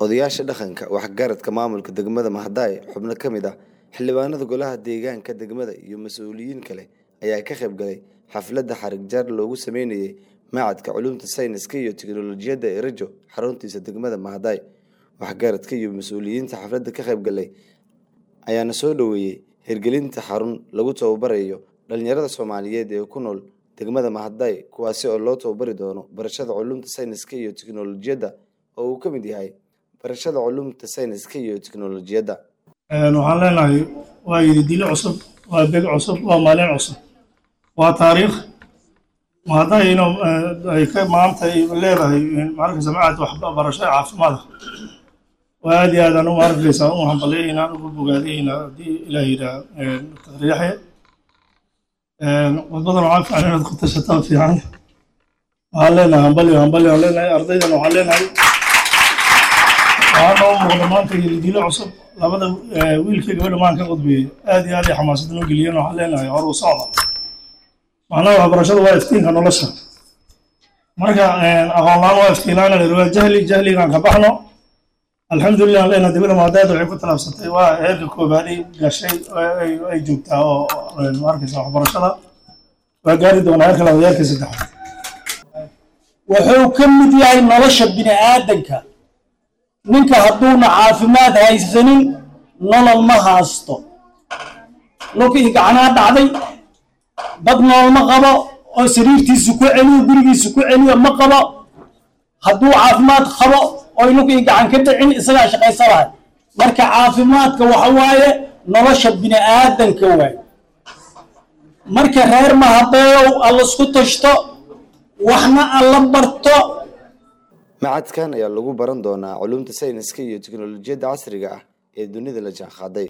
odayaasha dhaqanka waxgaradka maamulka degmada mahadaay xubno ka mid ah xildhibaanada golaha deegaanka degmada iyo mas-uuliyiin kale ayaa ka qayb galay xafladda xarig jaar loogu sameynayay macadka culumta sayniska iyo tiknolojiyadda ee rajo xaruntiisa degmada mahadaay waxgaradka iyo mas-uuliyiinta xafladda ka qayb galay ayaana soo dhoweeyey hirgelinta xarun lagu tababarayo dhalinyarada soomaaliyeed ee ku nool degmada mahadaay kuwaasi oo loo tababari doono barashada culumta sayniska iyo tiknolojiyadda oo uu ka mid yahay barashada culumta sayniska iyo tiknolojiyadda waxaan leenahay waa yididilo cusub waa beg cusub waa maalin cusub waa taariikh mahadaay inuu ay ka maanta leedahay maarkaysa macad waxbarasho caafimaada waa aad iyo aadaan u maarkaysa u hambalyaynaa ugu bogaadaynaa haddii ilaah yidhaa dr yaxya wadbadan waxaa fiican inaad ku tashataa fiican waxaan leenahay hambalyo hambalyo aan leenahay ardaydan waxaan leenahay waxaa noo muuqda maanta yididilo cusub labada wiilkii gabadha maan ka qudbeeyey aad iyo aad ay xamaasad noo geliyeen waxaan leenahay hor u socda macnaha waxbarashadu waa iftiinka nolosha marka aqoon la-aan waa iftiinlaana la waa jahli jahligaan ka baxno alxamdulilah leena dibada maadaad waxay ku talaabsatay waa heerka koobaadii gashay ay joogtaa oo arkaysa waxbarashada waa gaari doonaa heerka labaad heerka saddexaad wuxuu ka mid yahay nolosha bini aadanka ninka hadduuna caafimaad haysanin nolol ma haasto lukii gacanaa dhacday dad nool ma qabo oo sariirtiisu ku celiyo gurigiisu ku celiyo ma qabo hadduu caafimaad qabo oy lukii gacan ka dhicin isagaa shaqaysanahay marka caafimaadka waxa waaye nolosha bini aadanka waay marka reer mahadeeyow allasku tashto waxna alla barto macadkan ayaa lagu baran doonaa culumta sayniska iyo tiknolojiyadda casriga ah ee dunida la jaanqaaday